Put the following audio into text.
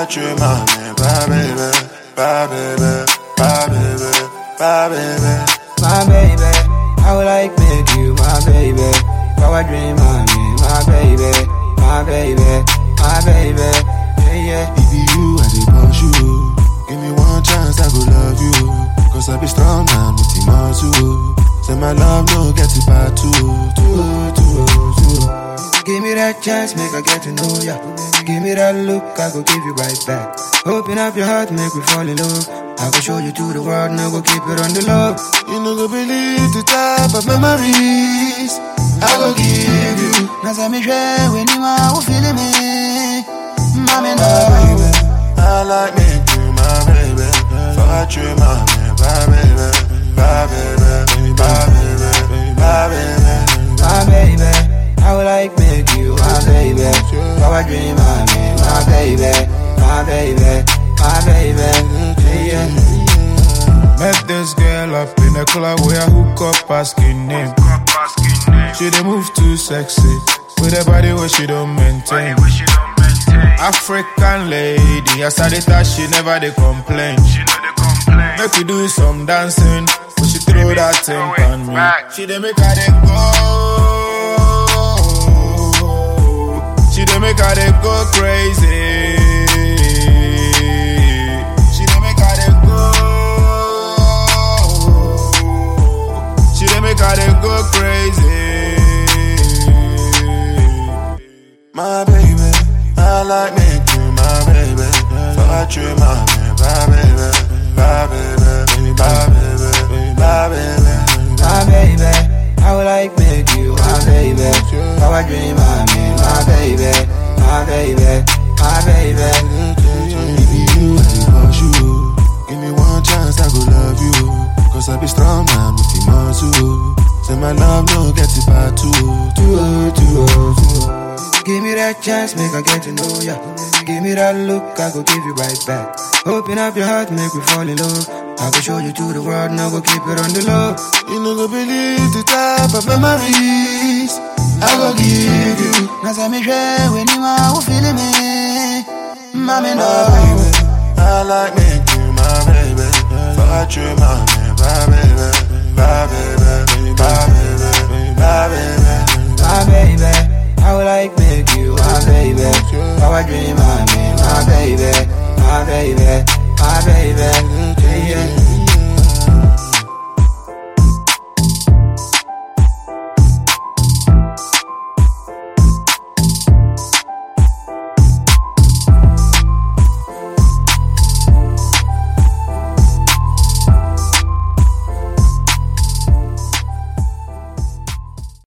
Fortune, my man, bye baby, bye baby, bye baby, bye baby. my baby. I would like make you my baby. Power dream, my man, my baby, my baby, my baby. Yeah, yeah. If you, I dey push you. Give me one chance, I go love you. Cause I be strong man with the muscle. Say my love no get it bad too, too, too, too. Give me that chance, make I get to know ya. Give me that look, I go give you right back. Open up your heart, make me fall in love. I go show you to the world, now go keep it on the low. You no go believe the type of memories I go give you. Now say me share when you are who feeling me. Mommy, no. I like me you my baby. Fortune, my man, bye baby, bye baby, bye baby, bye baby. my baby. I would like make you my baby. Power dream, my man, my baby, my baby, my baby. Yeah, yeah. Met this girl up in a club where I hook up asking name. She dey move too sexy with a body where she don't maintain. African lady, as I dey touch, she never dey complain. Make we do some dancing, but she throw that thing on me. She dey make her dey go. She dey make her dey go crazy. She dey make her dey go. She dey make her dey go crazy. My baby, I like me you my baby. Fortune, my man, bye baby, bye baby, bye baby, bye baby. my baby. I would like make you my baby. Power dream, my man, my baby, my baby, my baby. If you, I dey push you. Give me one chance, I go love you. Cause I be strong man with the muscle. Say my love no get it bad too, too, too, too. Give me that chance, make I get to know ya. Give me that look, I go give you right back. Open up your heart, make me fall in love. I go show you to the world, now go keep it on the low. You no go believe the type of memories I go give you. Now say me share when you are who feeling me. Mommy, no. My baby, I like me you my baby. Fortune, my man, bye baby, bye baby, bye baby, bye baby. my baby. I would like make you my baby. Power dream, my man, my baby, my baby,